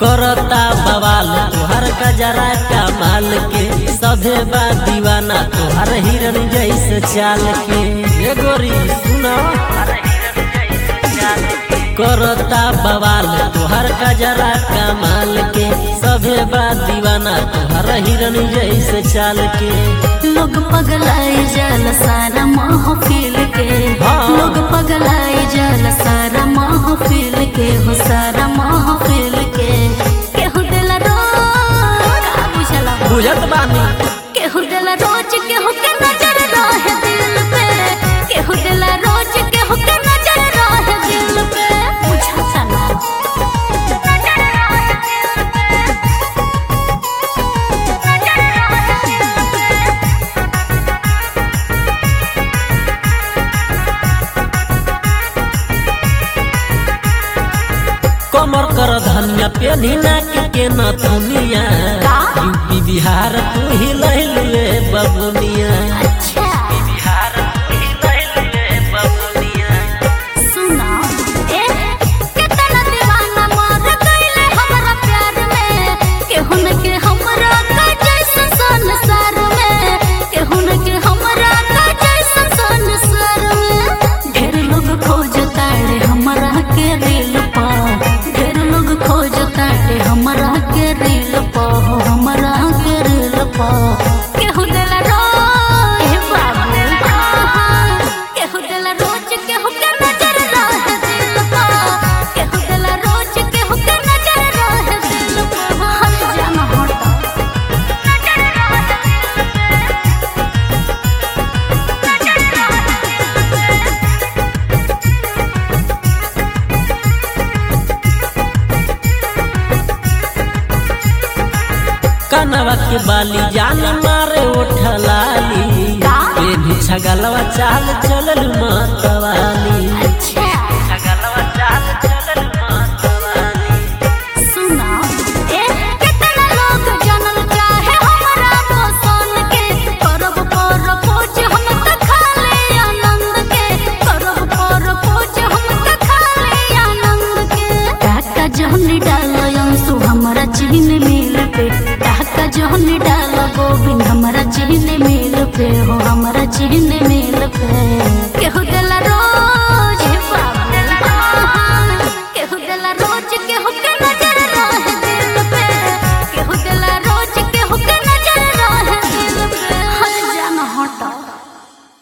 करता बवाल तोहर कजरा कमाल के सभे बा दीवाना तोहर हिरन जैसे चाल के ये गोरी सुनो करता बवाल तोहर कजरा कमाल के सभे बा दीवाना तोहर हिरन जैसे चाल के लोग पगलाई जल सारा महफिल के हाँ। लोग पगलाई जल सारा महफिल के हो सारा महफिल के केहू दिल रोज का बुझला बुझत बानी केहू दिल रोज केहू के नजर रहे दिल पे केहू दिल रोज केहू के नजर रहे दिल पे बुझता ना नजर रहे दिल पे नजर रहे दिल पे कमर कर धनिया पेनी नाक के न दुनिया का? यूपी बिहार तू ही लहलुए बबुनिया अच्छा बिहार तू ही लहलुए बबुनिया सुना ए कितना दीवाना मर गइले हमरा प्यार में केहू न के हमरा का जैसा संसार में केहू न के हमरा का जैसा संसार में ढेर लोग खोजता रे हमरा के दिल पा ढेर लोग खोजता रे हमरा के दिल पा हो हमरा के दिल पा केहू दिल रोज हे बाबू केहू दिल रोज केहू के नजर रहे दिल पा केहू दिल रोज केहू के नजर रहे दिल पा हम जाना हटा नजर रहे दिल पे नजर रहे दिल पे कनवा के बाली जान मारे उठलाली का? ये भी छगलवा चाल चलल मतवाली अच्छा छगलवा चाल चलल मतवाली सुना ए कितना लोग जानल चाहे हमरा पसंद के करब पर खोज हम त खाले आनंद के करब पर खोज हम त खाले आनंद के टाका जहनी डाल अंशु हमरा चिन्ह मिल पे टाका जहनी डाल गोविंद हमरा चिन्ह मिल पे हो हमरा चिन्ह मिल पे